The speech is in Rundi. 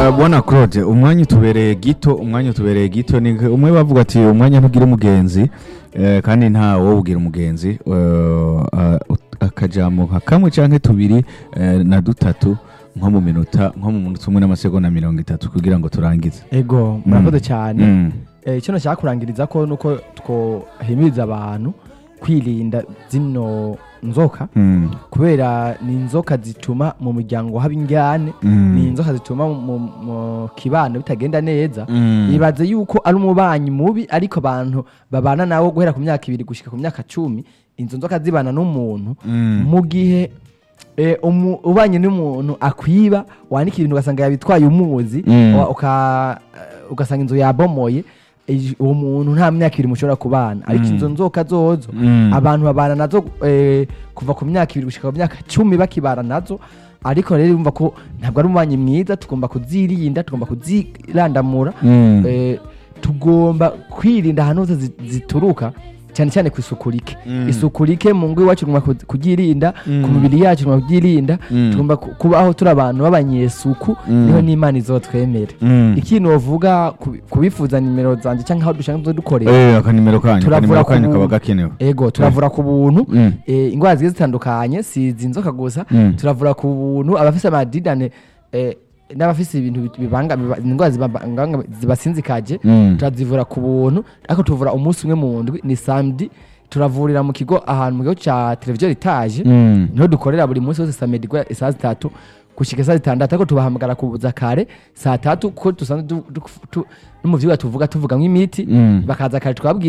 bona claude umwanya utubereye gito umwanya utubereye gito ni umwe bavuga ati umwanya ntugira umugenzi eh, kandi nta wo ugira umugenzi eh, ah, akajambo nka kamwe canke tubiri eh, na dutatu nko mu minota nko mu munota umwe n'amasegonda mirongo itatu kugira ngo turangize ego murakoze cyane Mm. Eh, icyo nashaka kurangiriza ko nuko twohimiriza abantu kwirinda zino nzoka Mm. kubera ni inzoka zituma mu muryango haba injyane Mm. ni inzoka zituma mu, mu kibano bitagenda neza Mm. ibaze yuko ari umubanyi mubi ariko abantu babana nawe guhera ku myaka ibiri gushika ku myaka cumi izo nzoka zibana n'umuntu Mm. mu gihe eh, umu- ubanye n'umuntu akwiba wandika ibintu ugasanga yabitwaye umuzi Mm. wa- uka- eh, ugasanga inzu yabomoye eh, uwo muntu nta myaka ibiri mushobora kubana ariko Mm. izo nzoka zozo Mm. abantu babana nazo eh, kuva ku myaka ibiri gushika ku myaka cumi bakibana nazo ariko rero urumva ko ntabwo ari umubanyi mwiza tugomba kuzirinda tugomba kuzirandamura Mm. eh, tugomba kwirinda ahantu hose zi- zituruka cyane cyane ku isuku rike Mm. isuku rike mu ngo iwacu tugomba ku- kuyirinda Mm. ku mibiri yacu tugomba kubyirinda Mm. tugomba ku- kubaho turi abantu b'abanyesuku Mm. niho n'imana izotwemere Mm. ikintu wovuga ku- kubifuza nimero zanjye cyangwa aho dushaka dukorera Eh, akanimero kanyu Turavura akanimero kanyu ku- kaba gakenewe ego turavura ku buntu Mm. eh, indwara zigiye zitandukanye si izi nzoka gusa Mm. turavura ku buntu abafise amadidane eh, n'abafise ibintu bit- bibanga biba- indwara zibanga- zibasinzikaje Mm. turazivura ku buntu ariko tuvura umunsi umwe mu ndwi ni samedi turavurira mu kigo ahantu mu kigo cya televiziyo etaje Mm. niho dukorera buri munsi wose samedi guhera saa zitatu gushika saa zitandatu ariko tubahamagara kubuza kare saa tatu kuko dusanzwe du- du- tu- no mu vyigwa tuvuga tuvuga nk'imiti Mm. bakaza kare twabwira